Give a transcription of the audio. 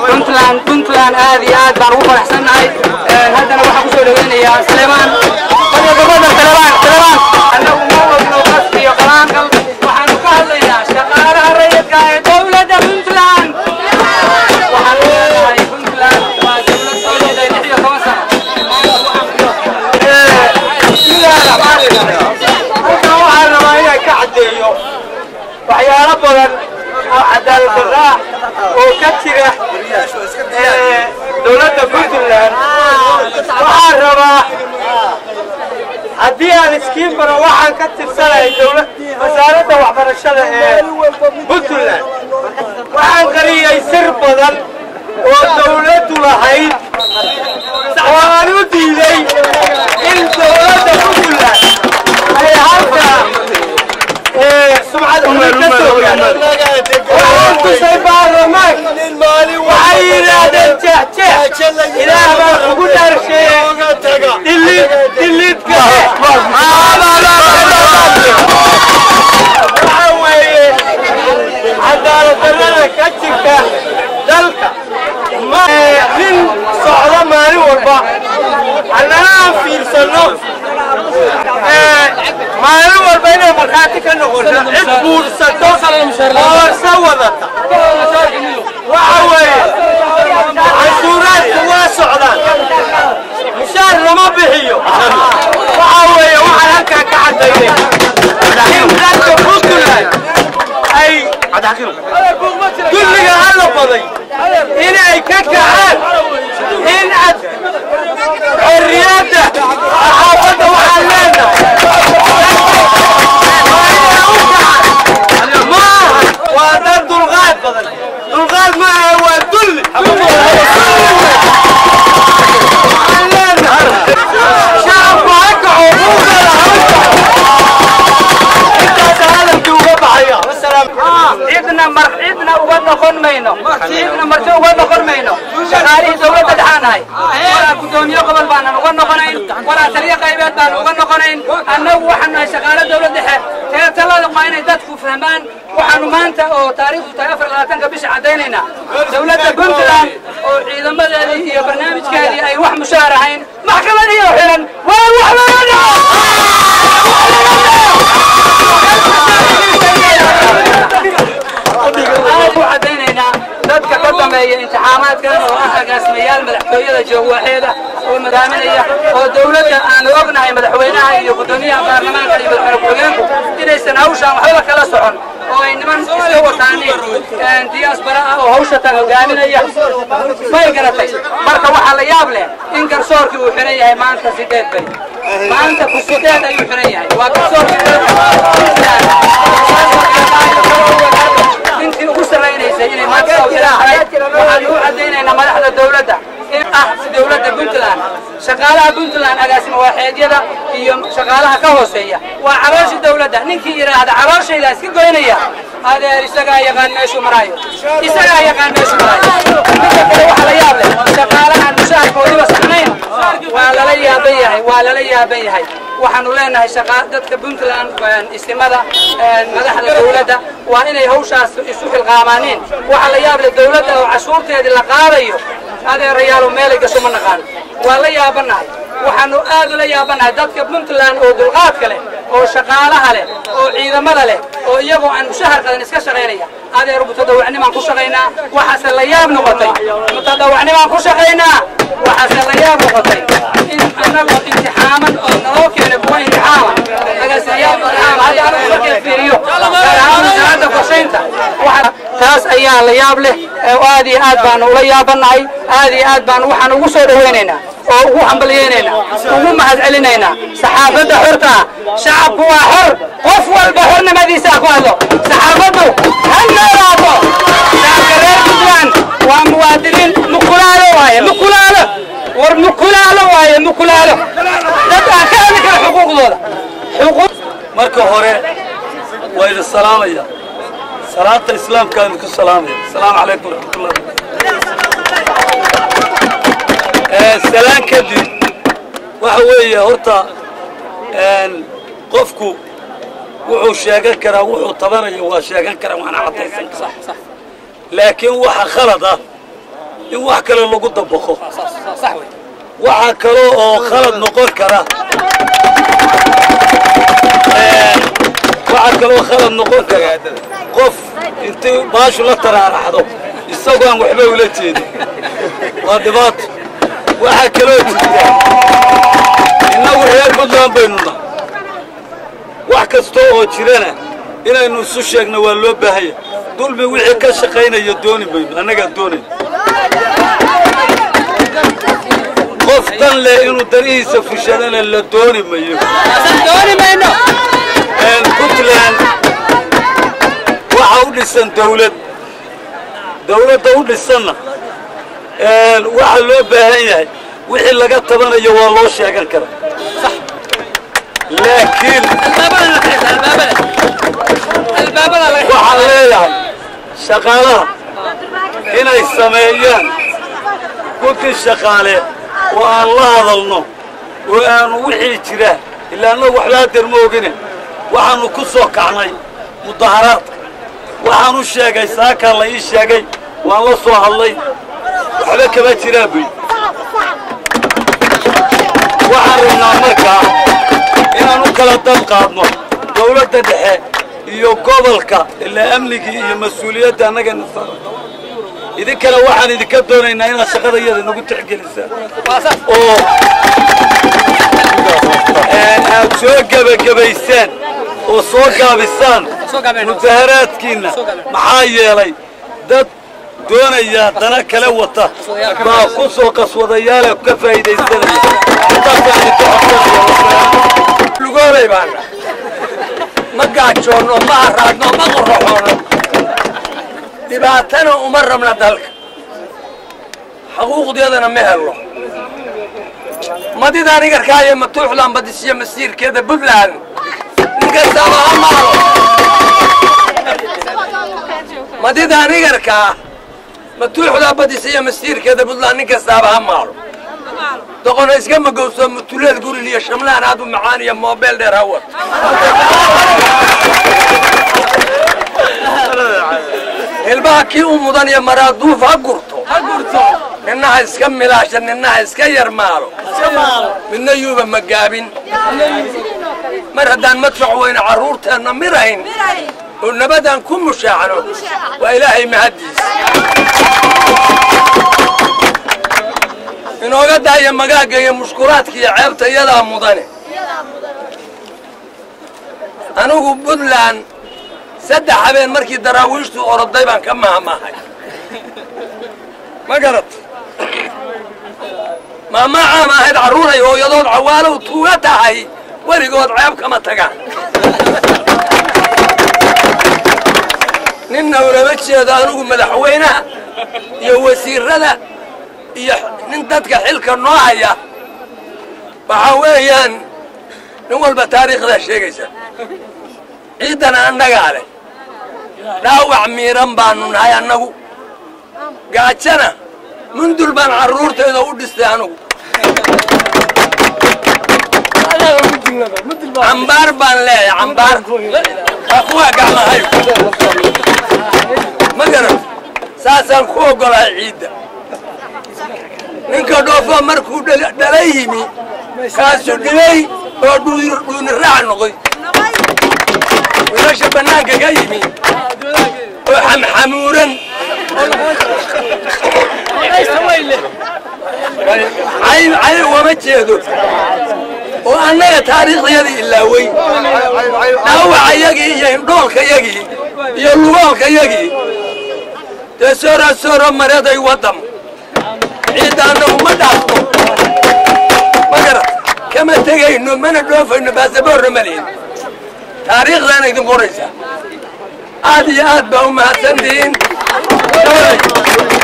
puntland puntland aad iyo aad baan ugu faraxsannahay haddana waxaan kusoo dhaweynayaa saleemaan gabadha saleemaan saleemaan annagu ma ogno qas iyo qalaanqal waxaanu ka hadlaynaa shaqaalaha rayidka ee dowladda puntland waxaan leenahay puntland waa dowlad soo jeeday lix iyo toban sano bismillaahi raxmaani raxiim halkan waxaan rabaa inaan ka caddeeyo waxyaalo badan oo cadaalad darra ah oo ka jira dowladda puntland waxaan rabaa haddii aan iskiin baro waxaan ka tirsanahay dowlad wasaaradda waxbarashada ee puntland waxaan qariyey sir badan oo dowladdu lahayd oo aan u diiday in dowladda puntland ay halkaa sumcad umin ka soo waxaan tusay baarlamaanka waxay yidhaahdeen jeexjeex ilaah baa ugu dhaarsheeyey dhilid dhilidka waxa weeye cadaalad darrada ka jirta dalka ma nin socdo maalin walba annana aan fiirsanno maalin walba inay markhaati ka noqoto cid guursato oo sa wadata waxa weeye cashuuraadku waa socdaan mushaar lama bixiyo waxa weeye waxaan halkaa ka cadaynay in dadka puntland ay dulliga alla baday inay ka kacaan in ad xorriyadda saxaafadda waxaan leenahay maaha waa dad dulqaad badan dulqaad maaha waa dulli waxaan leenahay shacabku ha kaco buugala ha intaasa hadalkii uga baxaya cidna mar cidna uga noqon mayno cidna marti uga noqon mayno shaqaalihii dowladda dhexaanahay walaa gudoomiye gobol baanan uga noqonayn walaa taliyo qaybeed baanan uga noqonayn annagu waxaan nahay shaqaale dowlad dhexe ee talada waa inay dadku fahmaan waxaanu maanta oo taariikhdu tahay afar labaatanka bisha caddaynaynaa dowladda puntland oo ciidamadeedii iyo barnaamijkeedii ay wax mushaar ahayn maxkamadiyo xiran waa wax laga dhaco cadaynaynaa dadka ka dambeeya imtixaamaadkan oo ah agaasimayaal madaxtooyada joogwaaxeeda oo madaaminaya oo dowladda aanu ognahay madaxweynaha iyo gudoomiyaha baarlamaanka iyo madaxweyne ku-xigeenku inaysan hawshaan waxbaba kala socon oo ay niman iska wataaniin diyaasbara ah oo hawsha tan hogaaminaya may garatay marka waxaa la yaab leh in garsoorkii uu xiran yahay maanta sideed bay maanta ku sideed ayuu xiran yahay waa garsoorkii intii ugu sarraynaysay inay maanta soo ilaahay waxaan u caddaynaynaa madaxda dowladda in ah dowladda puntland shaqaalaha puntland agaasima waaxeedyada iyo shaqaalaha ka hooseeya waa calooshii dowladda ninkii yidhaahda calooshayda iska goynaya adeer isagaa yaqaan meeshuu maraayo isagaa yaqaan meeshuu maraayo midka kale waxaa la yaab leh shaqaalahan mushaharkoodiba saxnayn waa lala yaaban yahay waa lala yaaban yahay waxaanu leenahay shaqa dadka puntland istimada madaxda dowladda waa inay hawshaas isu xilqaamaaniin waxaa la yaab leh dowladda oo cashuurteedii la qaadayo adeerayaalo meelay gasho ma naqaan waa la yaabanahay waxaanu aad ula yaabanahay dadka puntland oo dulqaadka leh oo shaqaalaha leh oo ciidamada leh oo iyagoo aan mushahar qadan iska shaqaynaya adeer mutadawacnimaan ku shaqaynaa waxaase la yaab noqotay mutadawacnimaan ku shaqaynaa waxaase la yaab noqotay in anagoo imtixaaman oo naloo keenay kuwa imtixaama agaasimayaal imtixaama hadda anigu markay fiiriyo gaar ahaan wasaaradda qorshaynta taas ayaa la yaab leh aad iyo aad baanu ula yaabanahay aad iyo aad baanu waxaan ugu soo dhawaynaynaa oo ugu hambalyaynaynaa ugu mahad celinaynaa saxaafadda xorta ah shacabku waa xor qof walba xornimadiisa ku hadlo saxaafaddu ha noolaato shacabka reer puntland waa muwaadiniin mukulaalo waaye mukulaalo war mukulaalo waaye mukulaalo dad aan ka hadli kara xuquuqdooda xuquuq marka hore waa idin salaamaya salaanta islaamkaan idinku salaamaya asalaamu calaykum waraxmatullahi salaan kadib waxa weeye horta qofku wuxuu sheegan karaa wuxuu tabanayo waa sheegan karaa waana caddaysan karaa laakiin waxa khalad ah in wax kale lagu dabaqo waxaa kaloo oo khalad noqon kara waxaa kaloo khalad noqon kara qof intii baashu la taraaraxdo isagoo aan waxba ula jeedin waa dhibaato waxaa kaloo jirta innagu reer puntland baynu nahay wax kasta oo jirana inaynu isu sheegno waa loo baahanya dulmi wixii ka shaqaynaya dooni mayno annagaa doonayna qof dan leh inuu danihiisa fushadana la dooni mayo puntland waxa u dhisan dawlad dawladda u dhisanna waxaa loo baahan yahay wixii laga tabanayo waa loo sheegan karaa laakiin waxaan leeyahay shaqaalaha inay sameeyaan guddi shaqaale oo aan la hadalno oo aanu wixii jira ilaa annagu waxba hadeer ma ogine waxaannu ku soo kacnay mudaharaadka waxaan u sheegay saakaa la ii sheegay waan la soo hadlay waxba kama jiraan buy waxaan rabnaa markaa inaan u kala dab qaadno dawladda dhexe iyo gobolka ilaa amnigii iyo mas-uuliyadda annagana saaran idinkana waxaan idinka doonaynaa inaad shaqada iyada nagu tixgelisaan oo aad soo gebagabaysaan oo soo gaabisaan mudaharaadkiinna maxaa yeelay dad doonaya dana kale wata baa ku soo qaswadayaale ka faa'iidaysanaya intaasaan idinka codsanaya lugoolay baana ma gaajoonno ma haraadno ma qorraxoonno dhibaatana uma rabna dalka xaquuqdeedana ma helno madidaan igarkaa iyo matuuxdan badisiyo masiirkeeda puntland ninkastaaba ha maalo madidaan igarkaa matuuxdaa badisiyo masiirkeeda puntland nin kastaaba ha maalo doqona iska magowso mutuleed gurin iyo shamlaan aad u macaan iyo moobeel dheer hawad hilbaha kii u mudan iyo maraaduuf ha gurto ninnaha iska milaasha ninnaha iska yar maalo midna yuuba magaabin mar haddaan madfac weyne carruurteenna mirayn oo nabadaan ku mushaacno waa ilaahay mahaddiis inooga daaya magaagga iyo mushkulaadka iyo ceebta iyadaa mudane anigu puntland saddex habeen markii daraawiishtu oroday baan ka mahamahay ma garat maamaa caam ahayd carruuray hooyadood cawaalow tuuga tahay weligood ceeb kama tagaan ninna ulama jeedo anigu madaxweynaha iyo wasiirada iyo nin dadka xilka noo haya waxaa weeyaan nin walba taariikhdaa sheegaysa ciiddana annagaa leh dhaawac miiran baanu nahay annagu gaajana mundul baan carruurtayda u dhistay anugu cambaar baan leeyahay cambaar waa kuwaa gacmahay ma garan saasaan ku oggolahay ciidda ninka dhoofo markuu dhala yimi kaasuu dhilay oo dhuuni raac noqoy wiilasha bannaanka ka yimi oo xamxamuuran cay wama jeedo oo annaga taariikhdayadii ilaawey dhaawacayagii iyo indhoolkayagii iyo lugoolkayagii dee soora sooro mareeday waddam ciidda annagu ma dhaafto ma garat kama tegayno mana dhoofayno baasaboorna ma lihin taariikhdaana idin qoraysaa aad iyo aad baa u mahadsantihiin